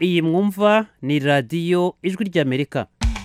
iyi mwumva ni radiyo ijwi ry'amerika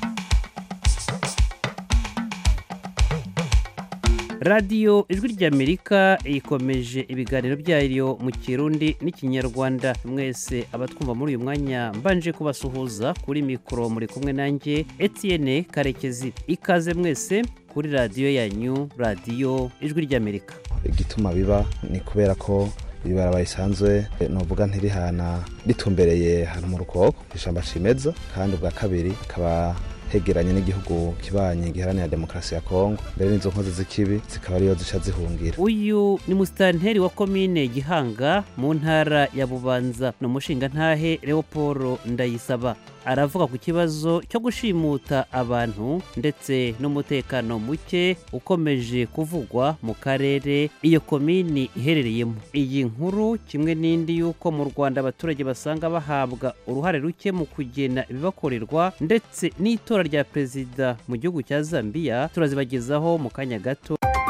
radiyo ijwi ry'amerika ikomeje ibiganiro byayo mu kirundi n'ikinyarwanda mwese abatwumva muri uyu mwanya mbanje kubasuhuza kuri mikoro muri kumwe nanjye etienne karekezi ikaze mwese kuri radiyo yanyu radiyo ijwi ry'amerika igituma biba ni kubera ko ibarabara risanzwe nuvuga ntirihana ritumbereye hano mu rukoko ishamba cimeza kandi ubwa kabiri akaba hegeranye n'igihugu kibanyi giharanira demokarasi ya kongo mbere n'izo nkozi z'ikibi zikaba ariyo zica zihungira uyu ni musitanteri wa komine gihanga mu ntara ya bubanza ni umushingantahe leopold ndayisaba aravuga ku kibazo cyo gushimuta abantu ndetse n'umutekano muke ukomeje kuvugwa mu karere iyo komini iherereyemo iyi nkuru kimwe n'indi y'uko mu rwanda abaturage basanga bahabwa uruhare ruke mu kugena ibibakorerwa ndetse n'itora rya perezida mu gihugu cya zambia turazibagezaho mu kanya gato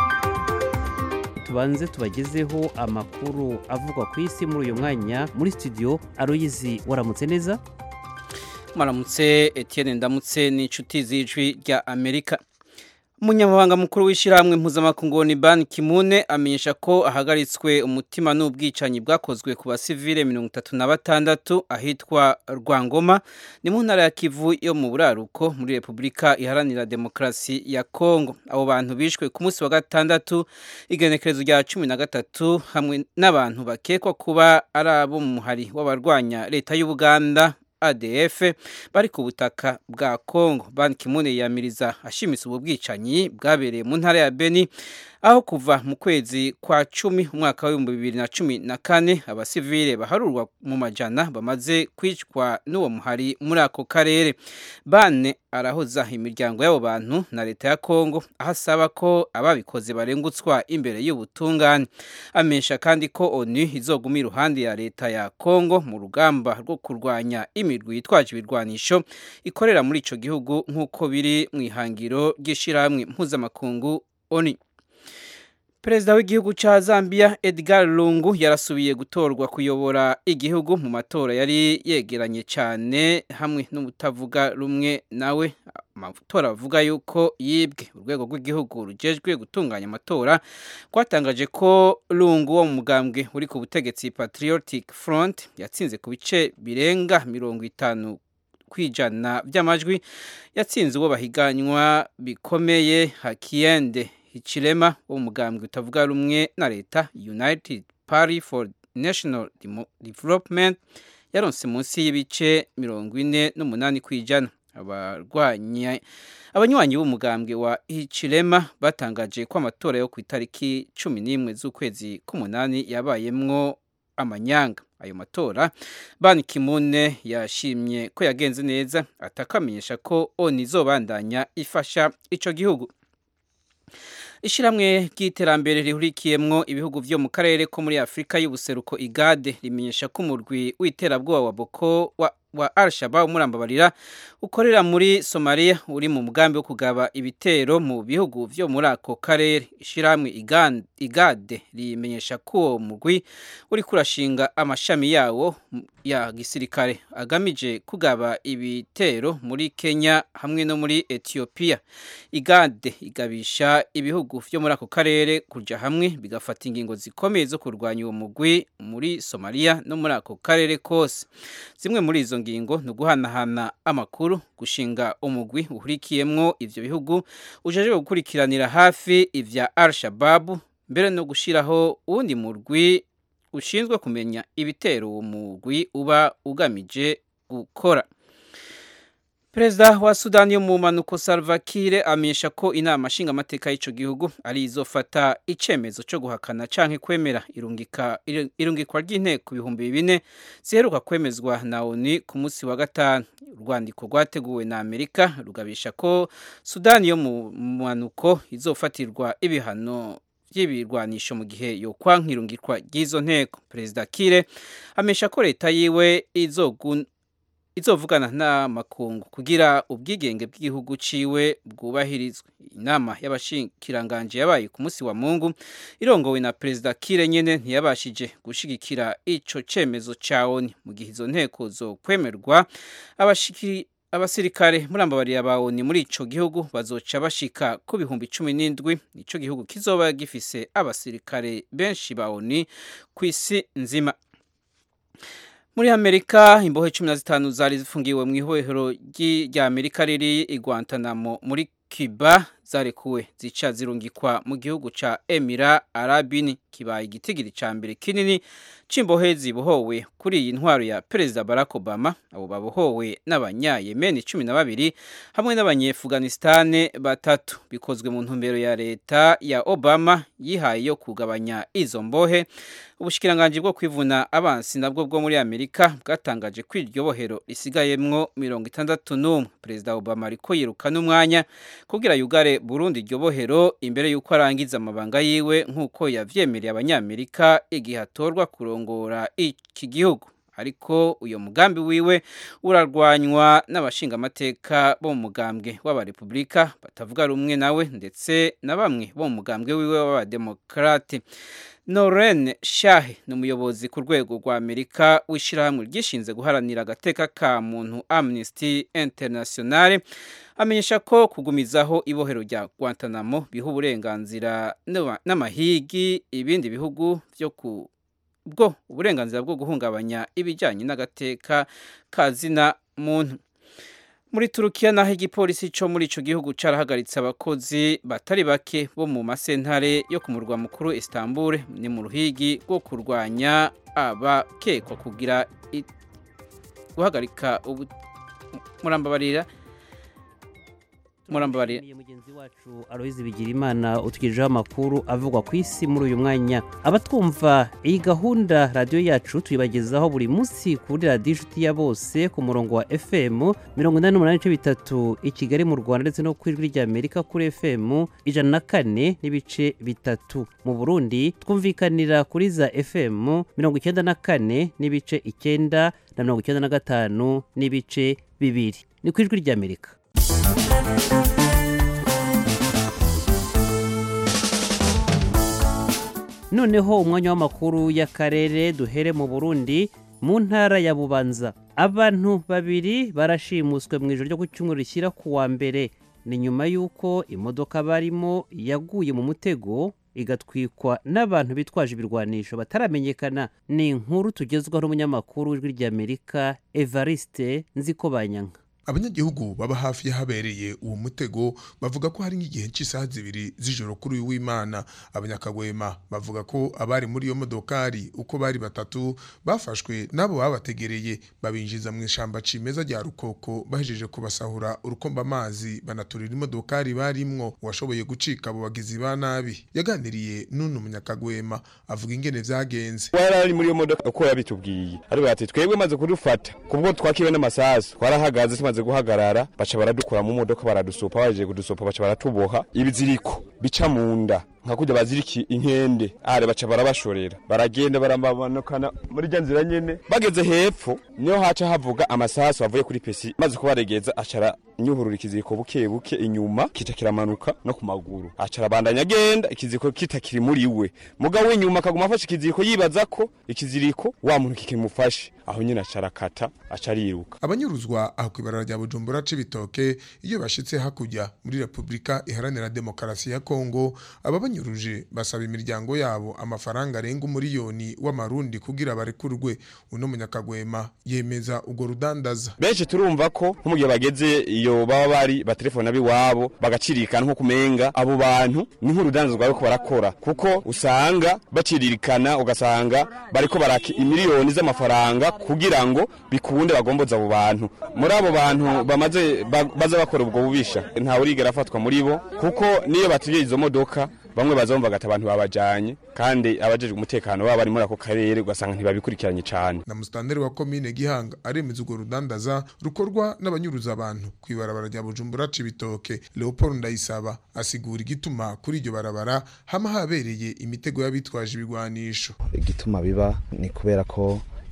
tubanze tubagezeho amakuru avugwa ku isi muri uyu mwanya muri studio aroyizi waramutse neza maramutse Etienne ndamutse n'inshuti z'ijwi rya amerika umunyamabanga mukuru w'ishyirahamwe mpuzamakungu ni ban kimune amenyesha ko ahagaritswe umutima n'ubwicanyi bwakozwe ku basivile mirongo itatu na batandatu ahitwa rwangoma ni mu ntara ya kivu yo mu buraruko muri repubulika iharanira demokarasi ya kongo abo bantu bishwe ku munsi wa gatandatu igenekerezo rya cumi na gatatu hamwe n'abantu bakekwa kuba ari abo mu muhari w'abarwanya leta y'ubuganda ADF bari ku butaka bwa Kongo Ban Ki-moon yamiriza ashimitse ubu bwicanyi bwabereye mu ntara ya Beni aho kuva mu kwezi kwa cumi umwaka w'ibihumbi bibiri na cumi na kane abasivile baharurwa mu majana bamaze kwicwa n'uwo muhari muri ako karere bane arahoza imiryango y'abo bantu na leta ya kongo aho asaba ko ababikoze barengutswa imbere y'ubutungane amenyesha kandi ko onu izoguma iruhande ya leta ya kongo mu rugamba rwo kurwanya imirwi yitwaje ibirwanisho ikorera muri ico gihugu nk'uko biri mu ihangiro ry'ishirahamwe mpuzamakungu oni perezida w'igihugu cya zambia edgar lungu yarasubiye gutorwa kuyobora igihugu mu matora yari yegeranye cyane hamwe n'ubutavuga rumwe nawe amatora bavuga yuko yibwe urwego rw'igihugu rugejwe gutunganya amatora rwatangaje ko lungu wo mu mugambwe uri ku butegetsi patriotic front yatsinze ku bice birenga mirongo itanu kwijana by'amajwi yatsinze uwo bahiganywa bikomeye hakiyende Hichilema wo mugambwe utavuga rumwe na leta United Party for National Development yaronse munsi y'ibice mirongo ine n'umunani kwijana abarwanya abanywanyi b'umugambwe wa Hichilema batangaje ko amatora yo ku itariki cumi n'imwe z'ukwezi k'umunani yabayemwo amanyanga ayo matora Ban Ki-moon yashimye ko yagenze neza atakamenyesha ko ONU izobandanya ifasha ico gihugu ishyirahamwe ry'iterambere rihurikiyemwo ibihugu byo mu karere ko muri afurika y'ubuseruko igade rimenyesha ko umurwi w'iterabwoba wa boko wa wa Al-Shabaab umurambabarira ukorera muri Somalia uri mu mugambi wo kugaba ibitero mu bihugu vyo muri ako karere ishiramwe igade rimenyesha ko uwo mugwi uri kurashinga amashami yawo ya gisirikare agamije kugaba ibitero muri Kenya hamwe no muri Ethiopia igade igabisha ibihugu vyo muri ako karere kuja hamwe bigafata ingingo zikomeye zo kurwanya uwo mugwi muri Somalia no muri ako karere kose zimwe muri izo ngingo ni uguhanahana amakuru gushinga umugwi uhurikiyemwo ivyo bihugu ujeje gukurikiranira hafi ivya Al-Shabaab mbere no gushiraho uwundi murwi ushinzwe kumenya ibitero uwo mugwi uba ugamije gukora Perezida wa Sudani yo mu manuko Salva Kiir amenyesha ko inama nshingamateka y'ico gihugu ari izofata icemezo cyo guhakana canke kwemera irungika irungikwa ry'inteko ibihumbi bine ziheruka kwemezwa na ONU ku munsi wa gatanu urwandiko rwateguwe na Amerika rugabisha ko Sudani yo mu manuko izofatirwa ibihano by'ibirwanisho mu gihe yo kwankirungikwa ry'izo nteko Perezida Kiir amesha ko leta yiwe izogun izovugana n'amakungu kugira ubwigenge bw'igihugu ciwe bwubahirizwe inama y'abashikiranganje yabaye ku munsi wa Mungu irongowe na perezida Kire nyene ntiyabashije gushigikira ico cemezo ca ONU mu gihe izo nteko zo kwemerwa abashiki abasirikare muri ambabariya ba ONU muri ico gihugu bazoca bashika ku bihumbi cumi n'indwi ico gihugu kizoba gifise abasirikare benshi ba ONU kw'isi nzima muri amerika imbohe cumi na zitanu zari zifungiwe mu ihohero rya amerika riri i guantanamo muri cuba zarekuwe zica zirungikwa mu gihugu ca emira arabini kibaye igitigiri ca mbere kinini c'imbohe zibohowe kuri iyi ntwaro ya perezida barack obama abo babohowe n'abanyayemeni cumi na babiri hamwe n'abanyefuganistane batatu bikozwe mu ntumbero ya leta ya obama yihaye yo kugabanya izo mbohe ubushikiranganji bwo kwivuna abansi nabwo bwo muri amerika bwatangaje ko iryo bohero risigayemwo mirongo itandatu n'umwe perezida obama ariko yirukana umwanya kugira yugare burundi iryo bohero imbere y'uko arangiza amabanga yiwe nk'uko yavyemereye abanyamerika igihe atorwa kurongora iki gihugu ariko uyo mugambi wiwe urarwanywa n'abashingamateka bo mu mugambwe w'abarepublika batavuga rumwe nawe ndetse na bamwe bo mu mugambwe wiwe w'abademokrate Noren Shahe ni umuyobozi ku rwego rwa Amerika w'ishyirahamwe ryishinze guharanira agateka ka muntu Amnesty International amenyesha ko kugumizaho ibohero rya Guantanamo biha uburenganzira n'amahigi ibindi bihugu byo ku bwo uburenganzira bwo guhungabanya ibijyanye n'agateka ka zina muntu muri turukiya naho igipolisi cyo muri icyo gihugu cyarahagaritse abakozi batari bake bo mu masentare yo ku murwa mukuru Istanbul ni mu ruhigi rwo kurwanya abakekwa kugira guhagarika murambabarira murambabarira mugenzi wacu Aloise Bigirimana utugejejeho amakuru avugwa ku isi muri uyu mwanya abatwumva iyi gahunda radiyo yacu tuyibagezaho buri munsi kuri radiyo inshuti ya bose ku murongo wa FM mirongo inani n'umunani n'ibice bitatu i Kigali mu Rwanda ndetse no ku ijwi rya Amerika kuri FM ijana na kane n'ibice bitatu mu Burundi twumvikanira kuri za FM mirongo icyenda na kane n'ibice icyenda na mirongo icyenda na gatanu n'ibice bibiri ni ku ijwi rya Amerika noneho umwanya w'amakuru y'akarere duhere mu burundi mu ntara ya bubanza abantu babiri barashimuswe mu ijoro ryo ku cyumweru rishyira ku wa mbere ni nyuma y'uko imodoka barimo yaguye mu mutego igatwikwa n'abantu bitwaje ibirwanisho bataramenyekana ni inkuru tugezwaho n'umunyamakuru w'ijwi ry'amerika evariste nziko banyanka abanyagihugu baba hafi y'ahabereye uwo mutego bavuga ko hari nk'igihe cy'isaha zibiri z'ijoro kuri uyu w'imana abanyakagwema bavuga ko abari muri iyo modokari uko bari batatu bafashwe n'abo babategereye babinjiza mu ishamba cimeza rya rukoko bahejeje kubasahura urukomba amazi banaturira imodokari barimwo uwashoboye gucika abo bagizi ba nabi yaganiriye n'uno munyakagwema avuga ingene vyagenze wari ari muri iyo modoka uko yabitubwiye ariko ati twebwe maze kudufata kubwo twakiwe n'amasasu twarahagaze tumaze guhagarara baca baradukura mu modoka baradusopa baje kudusopa baca baratuboha ibiziriko bica mu nda nka kurya baziriki inkende are baca barabashorera baragenda baramanukana muri rya nzira nyene bageze hepfo niho haca havuga amasasu avuye kuri pesi maze kubaregeza acara nyuhurura ikiziriko buke buke inyuma kica kiramanuka no ku maguru acara bandanya agenda ikiziriko kitakiri muri we mugabo w'inyuma akaguma afashe ikiziriko yibaza ko ikiziriko wa muntu kikimufashe aho nyine acara kata aca ariruka abanyuruzwa aho kw'ibarara rya bujumbura c'ibitoke iyo bashitse hakurya muri repubulika iharanira demokarasi ya kongo aba banyuruje basaba imiryango yabo amafaranga arenga umuriyoni w'amarundi kugira barekurwe uno munyakagwema yemeza urwo rudandaza benshi turumva ko nko mu gihe bageze iyo baba bari batelefona biwabo bagacirikana nko kumenga abo bantu ni nk'urudandaza rwari ko barakora kuko usanga baciririkana ugasanga bariko baraka imiliyoni z'amafaranga kugira ngo bikunde bagomboza abo bantu muri abo bantu bamaze baza bakora ubwo bubisha ntawe urigera afatwa muri bo kuko niyo batubye izo modoka bamwe bazumva gata abantu babajanye kandi abajejwe umutekano baba bari muri ako karere ugasanga ntibabikurikiranye cyane na mustanderi wa komine gihanga aremeza urwo rudandaza rukorwa n'abanyuruza abantu kw'ibarabara rya bujumbura cibitoke leopold ndayisaba asigura igituma kuri iryo barabara hama habereye imitego y'abitwaje ibigwanisho igituma biba ni kubera ko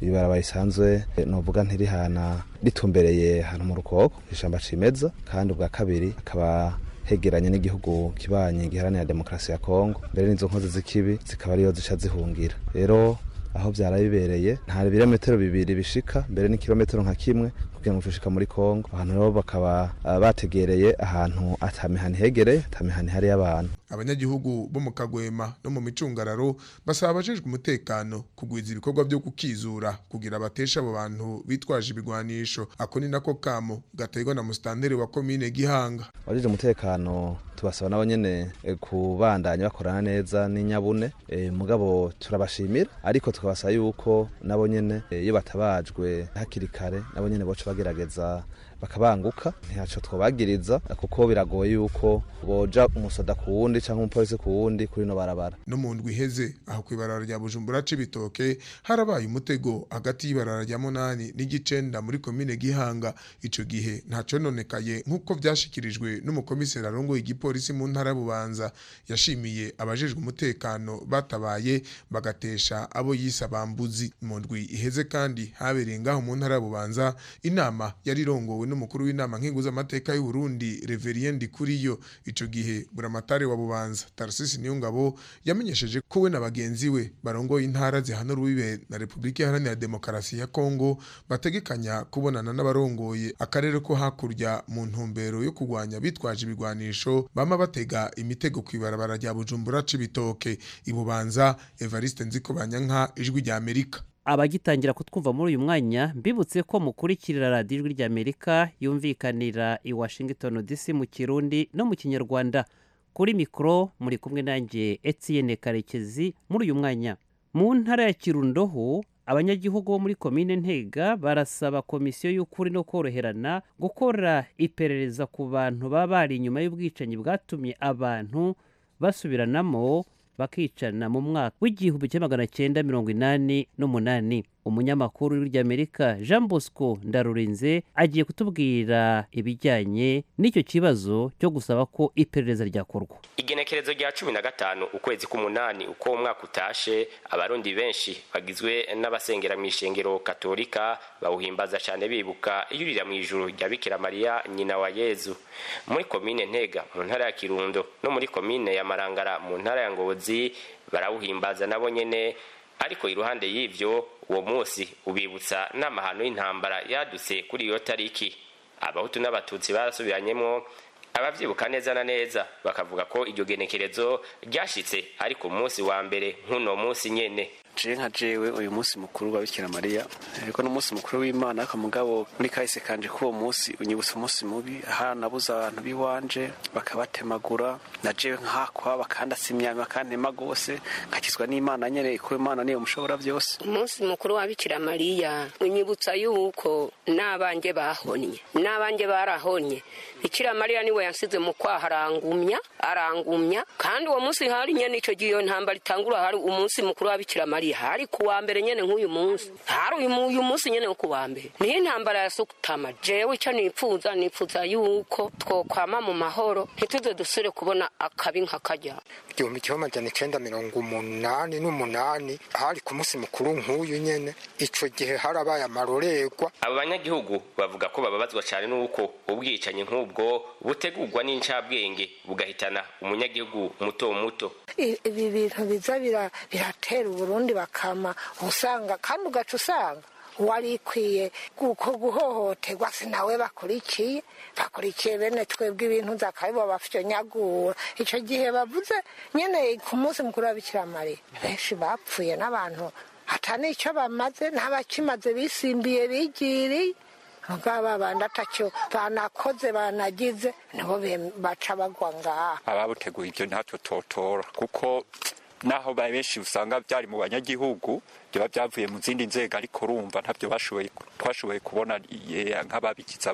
ibarabara risanzwe novuga ntirihana ritumbereye hano mu rukoko ishamba cimeza kandi ubwa kabiri akaba hegeranye n'igihugu kibanyi giharanira demokarasi ya kongo mbere n'izo nkozi z'ikibi zikaba ariyo zica zihungira rero aho byara bibereye nta birometero bibiri bishika mbere n'ikirometero nka kimwe kugira ngo tushika muri kongo abantu rero bakaba uh, bategereye ahantu atamihani hegereye atamihani hari y'abantu abanyagihugu bo mu kagwema no mu micungararo basaba abajejwe umutekano kugwiza ibikorwa byo kukizura kugira batesha abo bantu bitwaje ibigwanisho ako ni nako kamo gaterwa na musitanteri wa komine gihanga abajejwe umutekano tubasaba nabo nyene eh, kubandanya bakorana neza n'inyabune eh, mugabo turabashimira ariko tukabasaba yuko nabo nyene eh, iyo batabajwe hakiri kare nabo nyene boca bagerageza bakabanguka ntaco twobagiriza kuko biragoye yuko boja umusoda ku wundi canke umupolisi ku wundi kuri no barabara no mu ndwi iheze aho kw'ibarara rya bujumbura c'ibitoke harabaye umutego hagati y'ibarara rya munani n'igicenda muri komine gihanga ico gihe ntaco nonekaye nk'uko vyashikirijwe n'umukomiseri arongoye igipolisi mu ntara ya bubanza yashimiye abajejwe umutekano batabaye bagatesha abo yise abambuzi mu ndwi iheze kandi habereye ngaho mu ntara ya bubanza inama yari irongowe n'umukuru w'inama nkenguzamateka y'u Burundi Reverien Ndikuriyo ico gihe buramatari wa bubanza Tarcisse Niyongabo yamenyesheje ko we na bagenzi we barongoye intara zihana urubibe na Republika Iharanira Demokarasi ya Kongo bategekanya kubonana n'abarongoye akarere ko hakurya mu ntumbero yo kurwanya bitwaje ibigwanisho bama batega imitego kw'ibarabara rya Bujumbura c'ibitoke ibubanza Evariste Nzikobanyanka ijwi rya Amerika abagitangira kutwumva muri uyu mwanya mbibutse ko mukurikirira radiyo ijwi ry'amerika yumvikanira i washington dc mu kirundi no mu kinyarwanda kuri mikoro muri kumwe nanjye etienne karekezi muri uyu mwanya mu ntara ya kirundo ho abanyagihugu bo muri komine ntega barasaba komisiyo y'ukuri no koroherana gukora iperereza ku bantu baba bari inyuma y'ubwicanyi bwatumye abantu basubiranamo bakicana mu mwaka w'igihumbi kimwe magana cyenda mirongo inani n'umunani umunyamakuru w'iryamerika jean bosco ndarurinze agiye kutubwira ibijyanye n'icyo kibazo cyo gusaba ko iperereza ryakorwa igenekerezo rya cumi na gatanu ukwezi k'umunani uko umwaka utashe abarundi benshi bagizwe n'abasengera mu ishengero katolika bawuhimbaza cyane bibuka iyurira mu ijuru rya bikira mariya nyina wa yezu muri komine ntega mu ntara ya kirundo no muri komine ya marangara mu ntara ya ngozi barawuhimbaza nabo nyene ariko iruhande y'ivyo uwo munsi ubibutsa n'amahano y'intambara yadutse kuri iyo tariki abahutu n'abatutsi barasubiranyemo abavyibuka neza na neza bakavuga ko iryo genekerezo ryashitse ariko umunsi wa mbere nk'uno munsi nyene je nka jewe uyu munsi mukuru wa bikira mariya ariko n'umunsi mukuru w'imana ariko mugabo muri kahise kanje k'uwo munsi unyibutsa umunsi mubi aha nabuze abantu b'iwanje bakabatemagura na jewe nkahakwa bakandatsa imyami bakantema gose nkakizwa n'imana nyene ko imana niyo mushobora byose umunsi mukuru wa bikira mariya unyibutsa yuko n'abanjye bahonye n'abanjye barahonye bikira mariya niwe yansize mu kwaha arangumya arangumya kandi uwo munsi hari nyene ico gihe iyo ntambara itangura hari umunsi mukuru wa bikira mariya hari kuwa mbere nyene nk'uyu munsi hari uyu mu- uyu munsi nyene wo kuwa mbere niho intambara ya sukutama jewe ico nipfuza nipfuza yuko twokwama mu mahoro ntituze dusubire kubona akabi nka karya igihumbi kimwe amajana icenda mirongo umunani n'umunani hari ku munsi mukuru nk'uyu nyene ico gihe harabaye amarorerwa abo banyagihugu bavuga ko bababazwa cyane n'uko ubwicanyi nk'ubwo butegurwa n'incabwenge bugahitana umunyagihugu muto muto I- ibi bintu biza bira- biratera uburundi bakama usanga kandi ugaca usanga wari ikwiye kuko guhohoterwa sinawe bakurikiye bakurikiye bene twebwe ibintu zakabibo bafyonyagura ico gihe bavuze nyene ku munsi mukuru wa bikira mariya benshi bapfuye n'abantu ata n'ico bamaze n'abakimaze bisimbiye bigiriye mugabo babandi atacyo banakoze banagize nibo bem- baca bagwa ngaha ababuteguye ibyo ntacyo totora kuko naho ba benshi usanga byari mu banyagihugu biba byavuye mu zindi nzego ariko urumva ntabyo bashoboye twashoboye kubona eh, nk'ababikiza baribo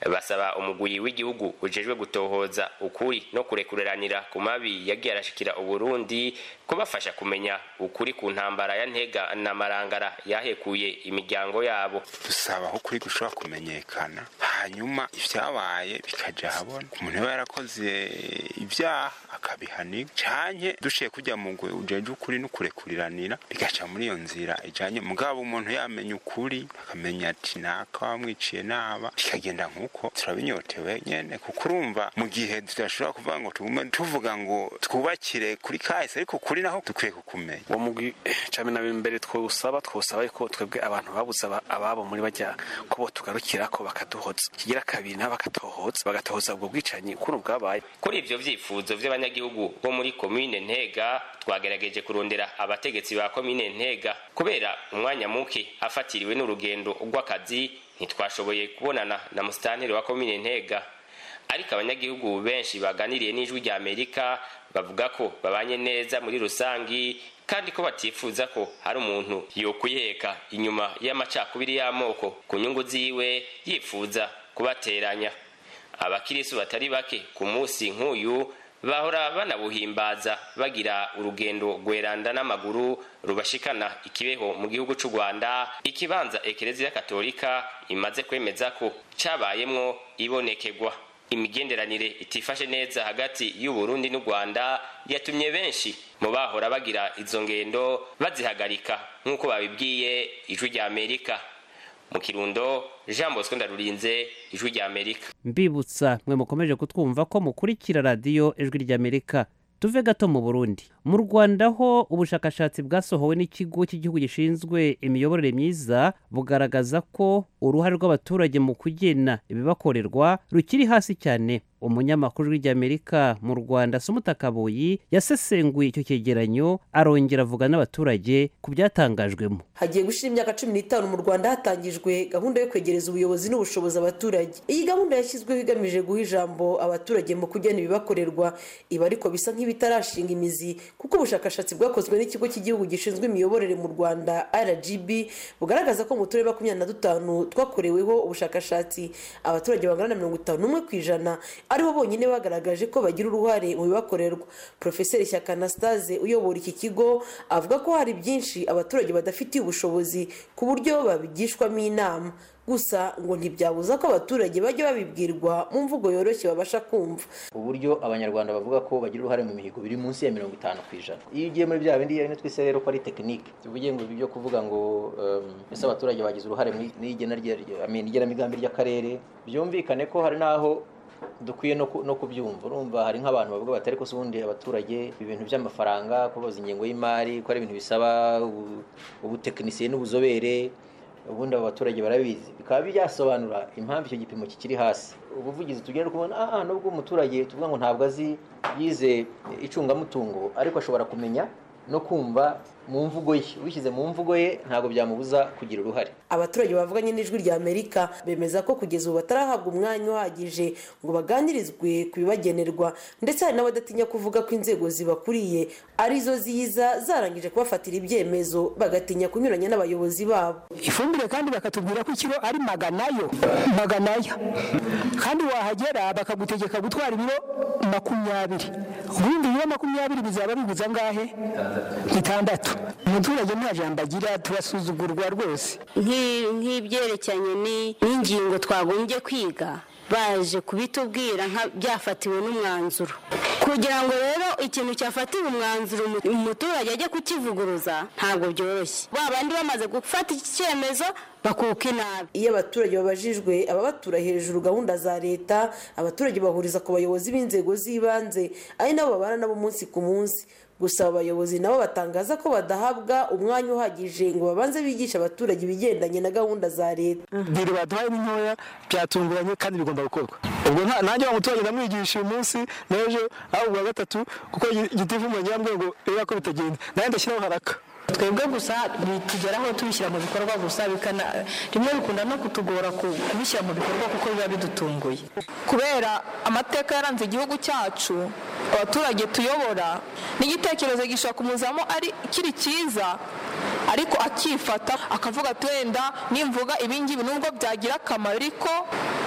basaba umugwi w'igihugu ujejwe gutohoza ukuri no kurekureranira ku mabi yagiye arashikira uburundi kubafasha kumenya ukuri ku ntambara ya ntega na marangara yahekuye imiryango yabo dusaba aho ukuri gushobora kumenyekana hanyuma ivyabaye bikaja habona umuntu aba yarakoze ibyaha akabihanirwa canke dushiye kujya mu ngwe ujeje ukuri no kurekuriranira bigaca muri iyo nzira ijanye mugabo umuntu yamenya ukuri akamenya ati naka wamwiciye naba bikagenda nk'uko turabinyotewe nyene kuko urumva mu gihe tudashobora kuvuga ngo tugume tuvuga ngo twubakire kuri kahise ariko kuri naho dukwiye kukumenya uwo mugwi cumi na bibiri mbere twosaba twosaba yuko twebwe abantu babuze aba- ababo muri bajya ko bo tugarukira ko bakaduhoza kigira kabiri nabo bakatohoza bagatohoza ubwo bwicanyi ukuntu bwabaye kuri ivyo vyifuzo vy'abanyagihugu bo muri komine ntega twagerageje kurondera abategetsi ba komine ntega kubera umwanya muke afatiriwe n'urugendo rw'akazi ntitwashoboye kubonana na musitanteri wa komine ntega ariko abanyagihugu benshi baganiriye n'ijwi rya amerika bavuga ko babanye neza muri rusangi kandi ko batifuza ko hari umuntu yokwiheka inyuma y'amacakubiri y'amoko ku nyungu ziwe yifuza kubateranya abakirisu batari bake ku munsi nk'uyu bahora banabuhimbaza bagira urugendo rweranda n'amaguru rubashikana ikibeho mu gihugu c'u rwanda ikibanza ekereziya katolika imaze kwemeza ko cabayemwo ibonekerwa imigenderanire itifashe neza hagati y'uburundi n'u rwanda yatumye benshi mu bahora bagira izo ngendo bazihagarika nk'uko babibwiye ijwi rya amerika mu kirundo jean bosco ndarurinze ijwi rya amerika mbibutsa mwe mukomeje kutwumva ko mukurikira radiyo ijwi ry'amerika tuve gato mu burundi mu rwanda ho ubushakashatsi bwasohowe n'ikigo cy'igihugu gishinzwe imiyoborere myiza bugaragaza ko uruhare rw'abaturage mu kugena ibibakorerwa rukiri hasi cyane umunyamakuru w'iryamerika mu rwanda sumuta kabuyi yasesenguye icyo cyegeranyo arongera avuga n'abaturage ku byatangajwemo hagiye gushira imyaka cumi n'itanu mu rwanda hatangijwe gahunda yo kwegereza ubuyobozi n'ubushobozi abaturage iyi gahunda yashyizweho igamije guha ijambo abaturage mu kugena ibibakorerwa ibi ariko bisa nk'ibitarashinga imizi kuko ubushakashatsi bwakozwe n'ikigo cy'igihugu gishinzwe imiyoborere mu rwanda rgb bugaragaza ko mu turere makumyabiri na dutanu twakoreweho ubushakashatsi abaturage bangana na mirongo itanu n'umwe ku ijana aribo bonyine bagaragaje ko bagira uruhare mu bibakorerwa porofeseri shyaka anastase uyobora iki kigo avuga ko hari byinshi abaturage badafitiye ubushobozi ku buryo babigishwamo inama gusa ngo ntibyabuza ko abaturage bajya babibwirwa mu mvugo yoroshye babasha kumva uburyo abanyarwanda bavuga ko bagira uruhare mu mihigo biri munsi ya mirongo itanu ku ijana iyo ugiye muri bya bindi bimwe twise rero ko ari tekinike tuvuge ngo ibi byo kuvuga ngo um, ese abaturage bagize uruhare mu igena rya- I mean, igenamigambi ry'akarere byumvikane ko hari n'aho dukwiye no ku- no kubyumva urumva hari nk'abantu bavuga bati ariko se ubundi abaturage ibintu by'amafaranga kubaza ingengo y'imari ko ari ibintu bisaba ubu- ubutekinisiye n'ubuzobere ubundi abo baturage barabizi bikaba byasobanura impamvu icyo gipimo kikiri hasi ubuvugizi tugenda kubona ah nubwo umuturage tuvuga ngo ntabwo azi yize icungamutungo ariko ashobora kumenya no kumva mu mvugo ye ubishyize mu mvugo ye ntabwo byamubuza kugira uruhare abaturage bavuganye n'ijwi rya amerika bemeza ko kugeza ubu batarahabwa umwanya uhagije ngo baganirizwe ku bibagenerwa ndetse hari n'abadatinya kuvuga ko inzego zibakuriye arizo ziza zarangije kubafatira ibyemezo bagatinya kunyuranya n'abayobozi babo ifumbire kandi bakatubwira ko ikiro ari maganayo maganayo kandi wahagera bakagutegeka gutwara ibiro makumyabiri ubundi ibiro makumyabiri bizaba biguza angahe bitandatu umuturage nta jambo agira turasuzugurwa rwose Nk'i- nk'ibyerekeranye ni- n'ingingo twagombye kwiga baje kubitubwira nka byafatiwe n'umwanzuro kugira ngo rero ikintu cyafatiwe umwanzuro umu- umuturage ajye kukivuguruza ntabwo byoroshye ba bandi bamaze gufata iki cyemezo bakuka inabi iyo abaturage babajijwe ababatura hejuru gahunda za leta abaturage bahuriza ku bayobozi b'inzego z'ibanze ari nabo babana nabo umunsi ku munsi gusa abo bayobozi nabo batangaza ko badahabwa umwanya uhagije ngo babanze bigishe abaturage ibigendanye na gahunda za leta biro baduhaye ni ntoya byatunguranye kandi bigomba gukorwa ubwo nta- nanjye wa muturage ndamwigisha uyu munsi n'ejo aho ubwa gatatu kuko igitifu umurenge yambwiye ngo reba ko bitagenda nawe ndashyiraho haraka twebwe gusa bitugeraho tubishyira mu bikorwa gusa bikana rimwe bikunda no kutugora ku- kubishyira mu bikorwa kuko biba bidutunguye kubera amateka yaranze igihugu cyacu abaturage tuyobora n'igitekerezo gishobora kumuzamo ari kiri cyiza ariko akifata akavuga ati wenda nimvuga ibingibi nubwo byagira akamaro ariko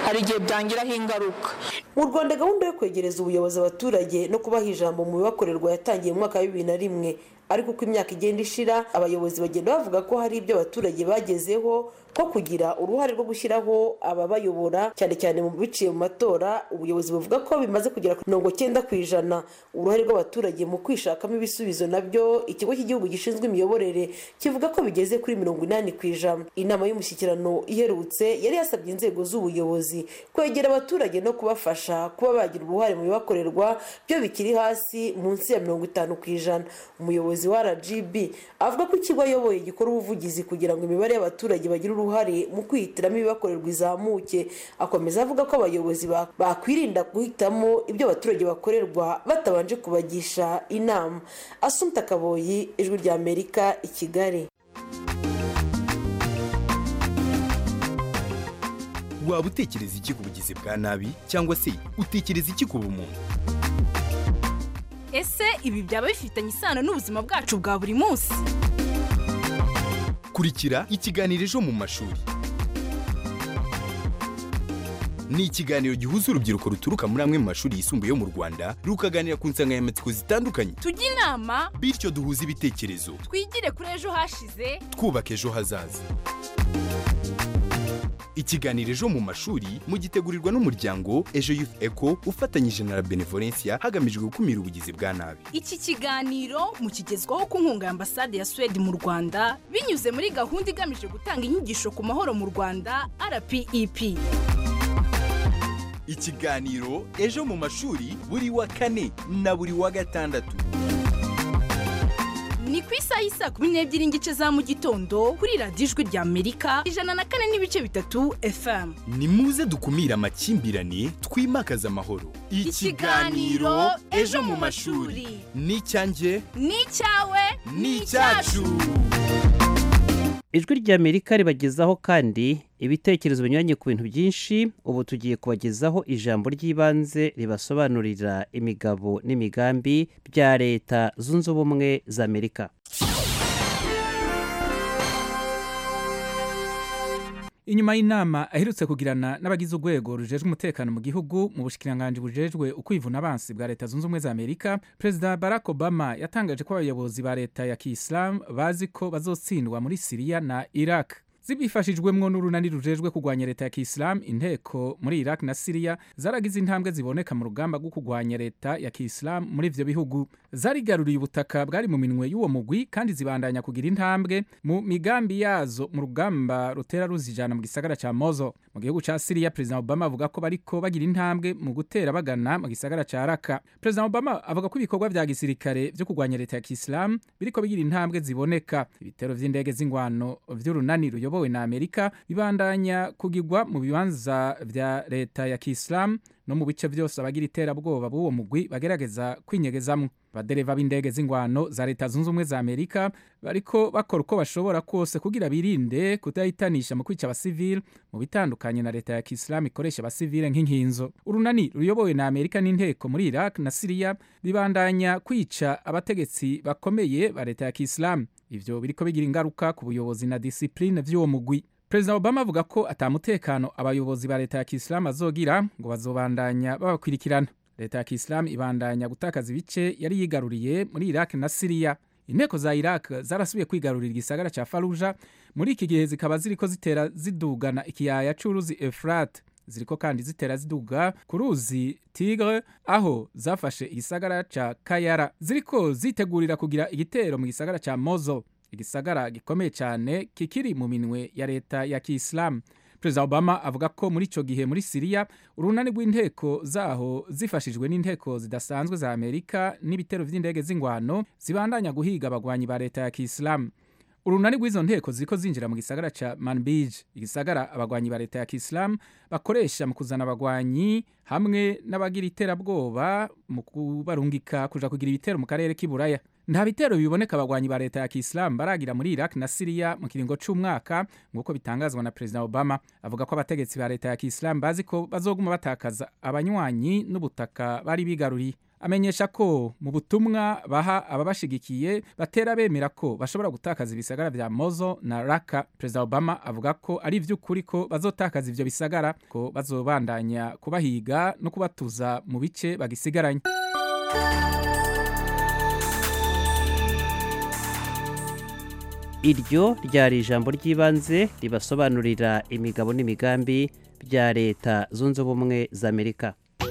hari igihe byangiraho ingaruka mu rwanda gahunda yo kwegereza ubuyobozi abaturage no kubaha ijambo mu bibakorerwa yatangiye mu mwaka wa bibiri na rimwe ariko uko imyaka igenda ishira abayobozi bagenda bavuga ko hari ibyo abaturage bagezeho ko kugira uruhare rwo gushyiraho ababayobora cyane cyane mu biciye mu matora ubuyobozi buvuga ko bimaze kugera ku mirongo cyenda ku ijana uruhare rw'abaturage mu kwishakamo ibisubizo nabyo ikigo cy'igihugu gishinzwe imiyoborere kivuga ko bigeze kuri mirongo inani ku ijana inama y'umushyikirano iherutse yari yasabye inzego z'ubuyobozi kwegera abaturage no kubafasha kuba bagira uruhare mu bibakorerwa byo bikiri hasi munsi ya mirongo itanu ku ijana umuyobozi wa rgb avuga ko ikigo ayoboye gikora ubuvugizi kugira ngo imibare y'abaturage bagire uruhare mu kwihitiramo ibibakorerwa izamuke akomeza avuga ko abayobozi bakwirinda guhitamo ibyo abaturage bakorerwa batabanje kubagisha inama asumta kaboyi ijwi rya amerika i kigali waba utekereza iki ku bugizi bwa nabi cyangwa se utekereza iki ku bumuntu ese ibi byaba bifitanye isano n'ubuzima bwacu bwa buri munsi kurikira ikiganiro ejo mu mashuri ni ikiganiro gihuza urubyiruko ruturuka muri amwe mu mashuri yisumbuye yo mu rwanda rukaganira ku nsanganyamatsiko zitandukanye tujye inama bityo duhuze ibitekerezo twigire kuri ejo hashize twubaka ejo hazaza ikiganiro ejo mu mashuri mugitegurirwa n'umuryango ejo youth eco ufatanyije na la benevolencia hagamijwe gukumira ubugizi bwa nabi iki kiganiro mukigezwaho ku nkunga ya ambasade ya suwede mu rwanda binyuze muri gahunda igamije gutanga inyigisho ku mahoro mu rwanda rpep ikiganiro ejo mu mashuri buri wa kane na buri wa gatandatu ni ku isaha y'isa kumi n'ebyiri n'igice za mu gitondo kuri radiyo ijwi rya amerika ijana na kane n'ibice bitatu fm ni muze dukumire amakimbirane twimakaze amahoro ikiganiro ejo mu mashuri ni icyanjye ni icyawe ni icyacu ijwi ry'amerika ribagezaho kandi ibitekerezo binyuranye ku bintu byinshi ubu tugiye kubagezaho ijambo ry'ibanze ribasobanurira imigabo n'imigambi bya leta zunze ubumwe za amerika inyuma y'inama aherutse kugirana n'abagize urwego rujejwe umutekano mu gihugu mu bushikiranganji bujejwe ukwivuna abansi bwa leta zunze ubumwe za amerika perezida barack obama yatangaje ko abayobozi ba leta ya kisilamu bazi ko bazotsindwa muri siriya na iraq zibifashijwemwo n'urunani rujejwe kurwanya leta ya kisilamu inteko muri iraq na siriya zaragize intambwe ziboneka mu rugamba rwo kurwanya leta ya kisilamu muri ivyo bihugu zarigaruriye ubutaka bwari mu minwe y'uwo mugwi kandi zibandanya kugira intambwe mu migambi yazo mu rugamba rutera ruzijana mu gisagara ca mozo mu gihugu ca siriya perezida obama avuga ko bariko bagira intambwe mu gutera bagana mu gisagara ca raka perezida obama avuga ko ibikorwa vya gisirikare vyo kurwanya leta ya kisilamu biriko bigira intambwe ziboneka ibitero vy'indege z'ingwano vy'urunani ruyobowe biyobowe na amerika bibandanya kugirwa mu bibanza vya leta ya kisilamu no mu bice byose abagira iterabwoba b'uwo mugwi bagerageza kwinyegezamwo abadereva b'indege z'ingwano za leta zunze ubumwe za amerika bariko bakora uko bashobora kose kugira birinde kudahitanisha mu kwica abasivile mu bitandukanye na leta ya kisilamu ikoresha abasivile nk'inkinzo urunani ruyobowe na amerika n'inteko muri iraq na siriya bibandanya kwica abategetsi bakomeye ba leta ya kisilamu ivyo biriko bigira ingaruka ku buyobozi na disipline vy'uwo mugwi perezida obama avuga ko atamutekano abayobozi ba leta ya kisilamu azogira ngo bazobandanya babakwirikirana leta ya kisilamu ibandanya gutakaza ibice yari yigaruriye muri iraq na siriya inteko za iraq zarasubiye kwigarurira igisagara ca faruja muri iki gihe zikaba ziriko zitera zidugana ikiyaya c'uruzi efurate ziriko kandi zitera ziduga ku ruzi tigre aho zafashe igisagara ca kayara ziriko zitegurira kugira igitero mu gisagara ca mozo igisagara gikomeye cyane kikiri mu minwe ya leta ya kisilamu perezida obama avuga ko muri icyo gihe muri siriya urunani rw'inteko zaho zifashijwe n'inteko zidasanzwe za amerika n'ibitero by'indege z'ingwano zibandanya guhiga abagwanyi ba leta ya kisilamu urunani rw'izo nteko ziriko zinjira mu gisagara ca manbij igisagara abagwanyi ba leta ya kisilamu bakoresha mu kuzana abagwanyi hamwe n'abagira iterabwoba mu kubarungika kuja kugira ibitero mu karere k'iburaya nta bitero biboneka abagwanyi ba leta ya kisilamu baragira muri iraq na siriya mu kiringo c'umwaka nk'uko bitangazwa na perezida obama avuga ko abategetsi ba leta ya kisilamu bazi ko bazoguma batakaza abanywanyi n'ubutaka bari bigaruriye amenyesha ko mu butumwa baha ababashigikiye batera bemera ko bashobora gutakaza ibisagara vya mozo na raka perezida obama avuga ko ari ivy'ukuri ko bazotakaza ivyo bisagara ko bazobandanya kubahiga no kubatuza mu bice bagisigaranye iryo ryari ijambo ry'ibanze ribasobanurira imigabo n'imigambi bya leta zunze ubumwe za amerika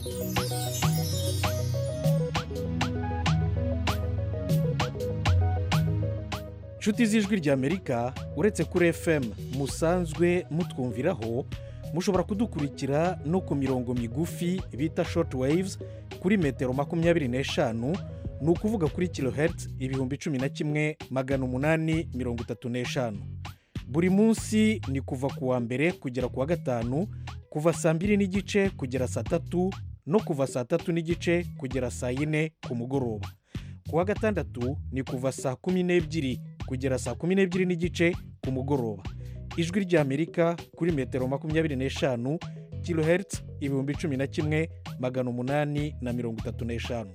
inshuti z'ijwi ry'amerika uretse kuri fm musanzwe mutwumviraho mushobora kudukurikira no ku mirongo migufi bita short waves kuri metero makumyabiri n'eshanu ni ukuvuga kuri kilohertz ibihumbi cumi na kimwe magana umunani mirongo itatu n'eshanu buri munsi ni kuva ku wa mbere kugera ku wa gatanu kuva saa mbiri n'igice kugera saa tatu no kuva saa tatu n'igice kugera saa yine ku mugoroba ku wa gatandatu ni kuva saa kumi n'ebyiri kugera saa kumi n'ebyiri n'igice ku mugoroba ijwi ry'amerika kuri metero makumyabiri n'eshanu kilohertz ibihumbi cumi na kimwe magana umunani na mirongo itatu n'eshanu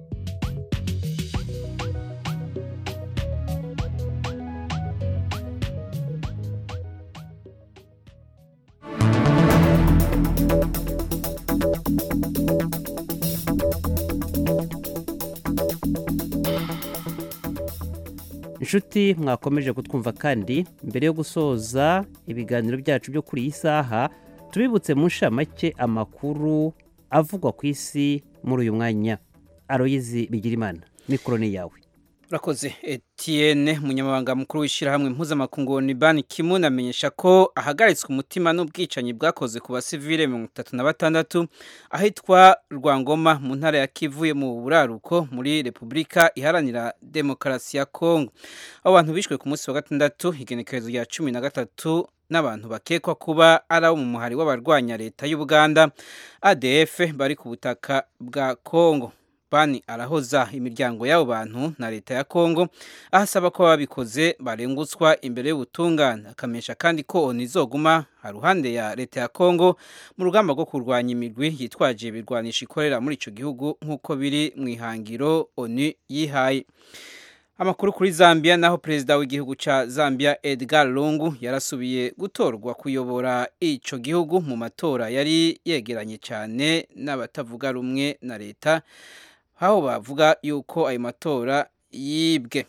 inshuti mwakomeje kutwumva kandi mbere yo gusoza ibiganiro byacu byo kuri iyi saha tubibutse mu nshamake amakuru avugwa ku isi muri uyu mwanya aroyizi bigirimana mikoro ni yawe urakoze etienne umunyamabanga mukuru w'ishyirahamwe mpuzamakungu ni bani kimun amenyesha ko ahagaritswe umutima n'ubwicanyi bwakoze ku basivile mirongo itatu na batandatu ahitwa rwangoma mu ntara ya kivuye mu buraruko muri repubulika iharanira demokarasi ya kongo abo bantu bishwe ku munsi wa gatandatu igenekerezo rya cumi na gatatu n'abantu bakekwa kuba ari abo mu muhari w'abarwanya leta y'ubuganda adf bari ku butaka bwa kongo bani arahoza imiryango y'abo bantu na leta ya kongo ahasaba ko ababikoze barengutswa imbere y'ubutungane akamenyesha kandi ko oni izoguma haruhande ya leta ya kongo mu rugamba rwo kurwanya imigwi yitwaje ibirwanisha ikorera muri icyo gihugu nk'uko biri mu ihangiro oni yihaye amakuru kuri zambia naho perezida w'igihugu cya zambia edgar lungu yarasubiye gutorwa kuyobora icyo gihugu mu matora yari yegeranye cyane n'abatavuga rumwe na leta aho bavuga yuko ayo matora yibwe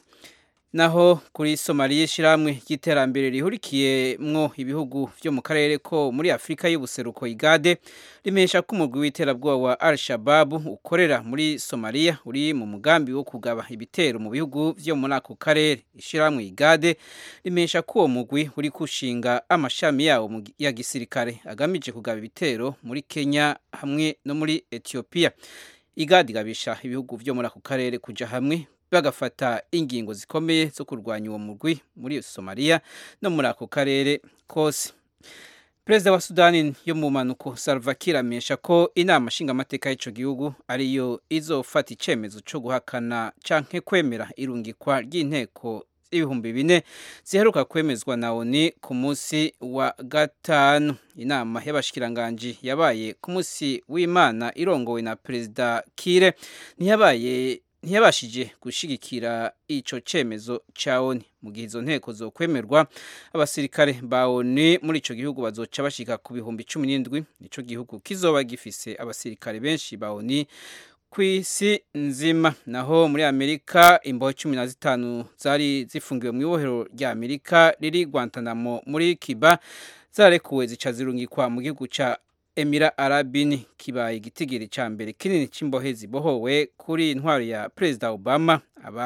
naho kuri somaliya ishyirahamwe ry'iterambere rihurikiyemwo ibihugu byo mu karere ko muri afurika y'ubuseruko igade rimenyesha ko umugwi w'iterabwoba wa al shababu ukorera muri somaliya uri mu mugambi wo kugaba ibitero mu bihugu byo muri ako karere ishyirahamwe igade rimenyesha ko uwo mugwi uri gushinga amashami yawo ya gisirikare agamije kugaba ibitero muri kenya hamwe no muri etiyopiya igadi igabisha ibihugu byo muri ako karere kujya hamwe bagafata ingingo zikomeye zo kurwanya uwo mugwi muri somaliya no muri ako karere kose perezida wa sudani yo mu mpanuko salvakir amenyesha ko inama nshingamateka y'icyo gihugu ariyo izofata icyemezo cyo guhakana cyangwa kwemera irungikwa ry'inteko ibihumbi bine ziheruka kwemezwa na oni ku munsi wa gatanu inama y'abashikiranganji yabaye ku munsi w'imana irongowe na perezida kire ntiyabaye ntiyabashije gushyigikira icyo cyemezo cya oni mu gihe izo nteko zo kwemerwa abasirikare ba oni muri icyo gihugu bazoca bashyika ku bihumbi cumi n'indwi nicyo gihugu kizoba gifise abasirikare benshi ba oni ku isi nzima naho muri amerika imboho cumi na zitanu zari zifungiwe mu ibohero rya amerika riri guantanamo muri kiba zarekuwe zica zirungikwa mu gihugu cya emira arabini kibaye igitigiri cya mbere kinini cy'imbohe zibohowe kuri intwaro ya perezida obama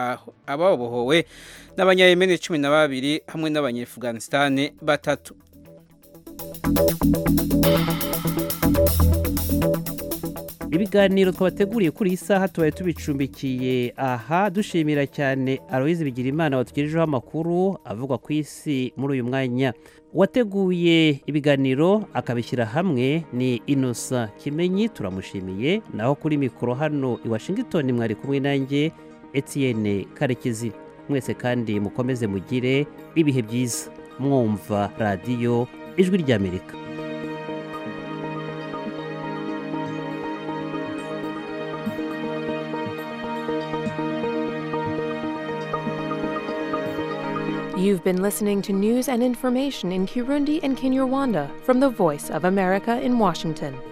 ababohowe n'abanyayemeni cumi na babiri hamwe n'abanyefuganisitani batatu ibiganiro twabateguriye kuri iyi saha tubaye tubicumbikiye aha dushimira cyane aloyizi bigirimana watugejejeho amakuru avugwa ku isi muri uyu mwanya uwateguye ibiganiro akabishyira hamwe ni inosa kimenyi turamushimiye naho kuri mikoro hano i washington mwari kumwe nanjye etienne karekezi mwese kandi mukomeze mugire ibihe byiza mwumva radiyo ijwi ry'amerika You've been listening to news and information in Kirundi and Kinyarwanda from the Voice of America in Washington.